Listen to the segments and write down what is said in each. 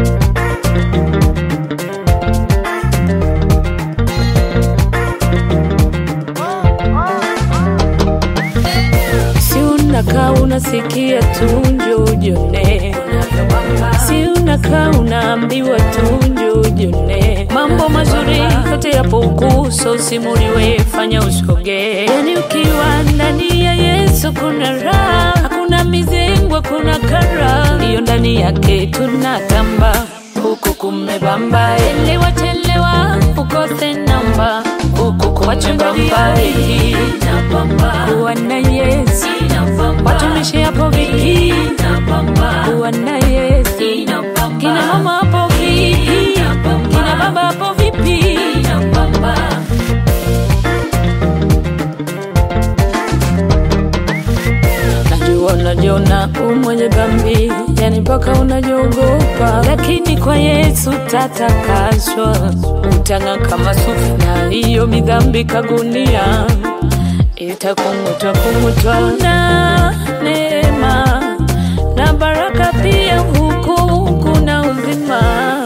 Si unakaa unasikia tu njoo ujone, si unakaa unaambiwa tu njoo ujone. Mambo mazuri yote yapo ukuso, usimuliwe, fanya usoge. Yani ukiwa ndani ya Yesu kuna raha, hakuna mizengo, hakuna kara, ndiyo ndani yake tunatamba huku kumebamba, elewa chelewa, ukose namba huku kumebamba, kuwa na Yesu watumishi hapo vipi? Kuwa na Yesu kina mama hapo vipi? Kina baba hapo vipi? Najua unajiona u mwenye dhambi, yani mpaka unajiogopa, lakini kwa Yesu tatakaswa, utang'aa kama sufu, na hiyo midhambi kagunia itakung'utwa kung'utwa na neema na baraka pia, huku kuna uzima,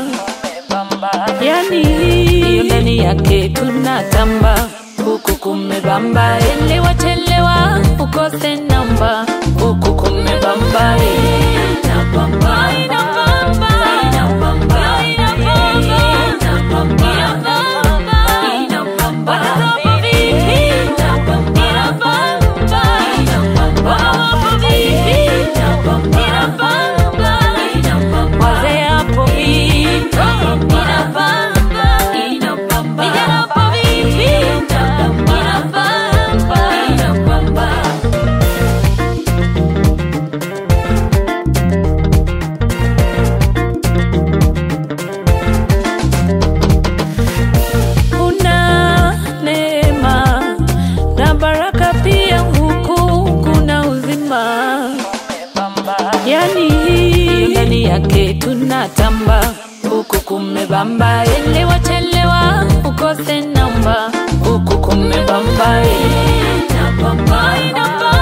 yani hiyo ndani yake tunatamba, huku kumebamba, elewa chelewa, ukose namba, huku kumebamba, inabamba, inabamba, inabamba, inabamba, inabamba, watoto vipi? Inabamba, wapo vipi? Inabamba, wazee hapo vipi? Inabamba, vijana hapo vipi? Inabamba, inabamba. kuna neema na baraka pia, huku kuna uzima, yani hiyo ndani yake tunatamba, huku kumebamba, elewa chelewa, ukose namba, huku kumebamba, inabamba, inabamba.